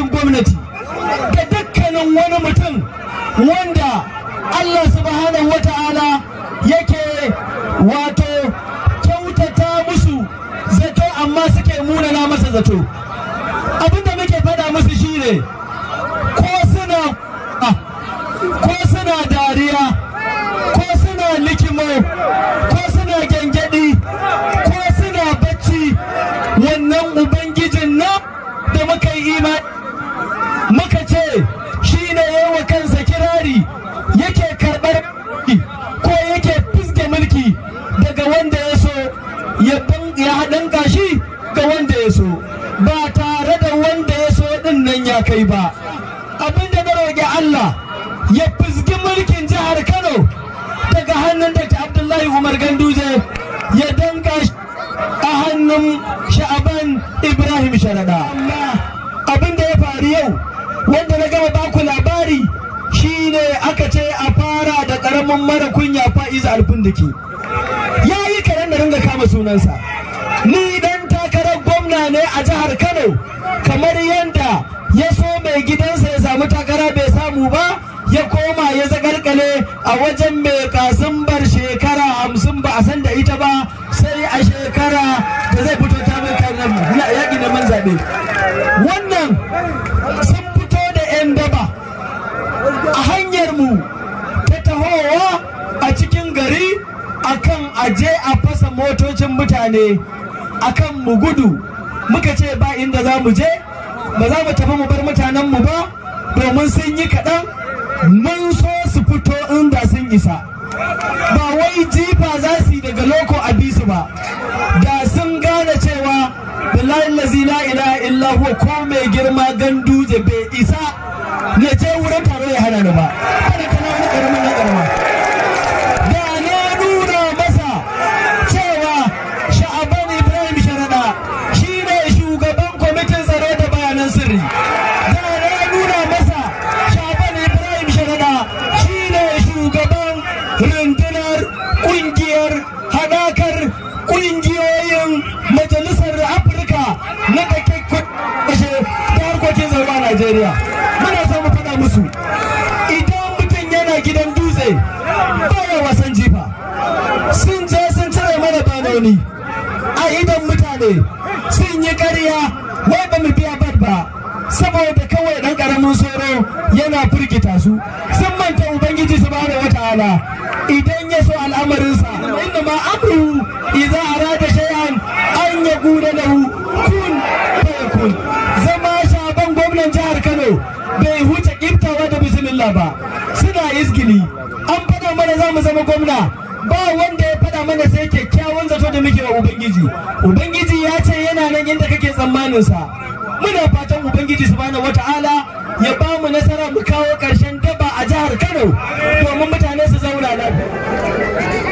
ma'aikacin gwamnati da dukkanin wani mutum wanda Allah subhanahu wa ta'ala yake wato kyautata musu zato amma suke munana masa zato abinda muke faɗa musu shine ko suna ko suna dariya ko suna likimo ko suna gyangyaɗi ko suna bacci wannan ubangijin nan da muka yi imani muka ce shi ne yawa kansa kirari yake karɓar ko yake fiske mulki daga wanda ya so ya haɗin gashi ga wanda ya so ba tare da wanda ya so ɗin nan ya kai ba abinda na roƙi Allah ya fizgi mulkin jihar Kano daga hannun Dr. Abdullahi Umar Ganduje ya danga a hannun Sha'aban Ibrahim Sharada. Abin da ya faru yau wanda na gama baku labari shine aka ce a fara da ƙaramin mara kunya fa'iza alfindiki. Ya yi karen da ringa kama sunansa. Ni dan takarar gwamna ne a jihar Kano kamar yadda ya so mai gidansa ya samu takara bai samu ba ya koma ya zagarkale a wajen mai kasimbar shekara hamsin ba a san da ita ba sai a shekara da zai fito ta mai kanan yaƙi da man zaɓe wannan sun fito da 'yan daba a hanyar mu ta tahowa a cikin gari akan aje a fasa motocin mutane akan mu gudu muka ce ba inda za mu je ba za mu tafi mu bar mutanenmu ba domin sun yi kaɗan mun so su fito inda sun isa ba wai jifa za su yi daga loko a bisu ba da sun gane cewa billahi lazi la ilaha illa huwa ko mai girma ganduje bai isa na je wurin taro ya hana ni ba kada kana wani karamin na karama da na nuna masa cewa sha'aban ibrahim sharada shine shugaban kwamitin tsaro da bayanan sirri da na nuna masa sha'aban ibrahim sharada shine shugaban rundunar kungiyar hadakar kungiyoyin majalisar afirka na da ke kwashe ta harkokin tsaro a najeriya muna so mu faɗa musu idan mutum yana gidan dutse baya wasan jifa sun je sun cire mana banoni a idan mutane sun yi ƙarya wai ba mu biya bad ba saboda kawai ɗan ƙaramin soro yana firgita su sun manta ubangiji subhanahu wataala idan ya so al'amarinsa inda ma amru idza arada shay'an an yaqula lahu kun fayakun zama shaban gwamnan jihar Kano bai huce kiftawa da bismillah ba suna izgili an faɗa mana za mu zama gwamna ba wanda ya faɗa mana sai kyakkyawan zato da muke wa ubangiji ubangiji ya ce yana nan inda kake tsammanin sa muna fatan ubangiji subhanahu wata'ala ya ba mu nasara mu kawo ƙarshen daba a jihar kano domin mutane su zauna lafiya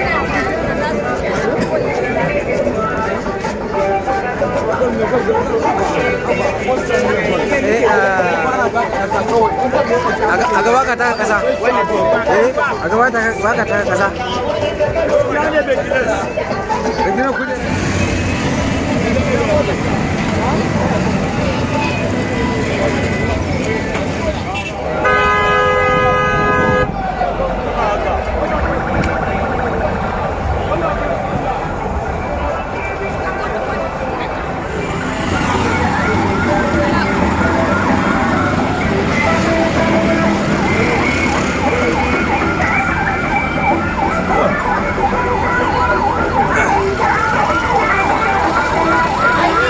a gaba ka taka kasa eh a gaba ka taka kasa Regina kuje Thank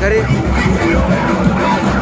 gangare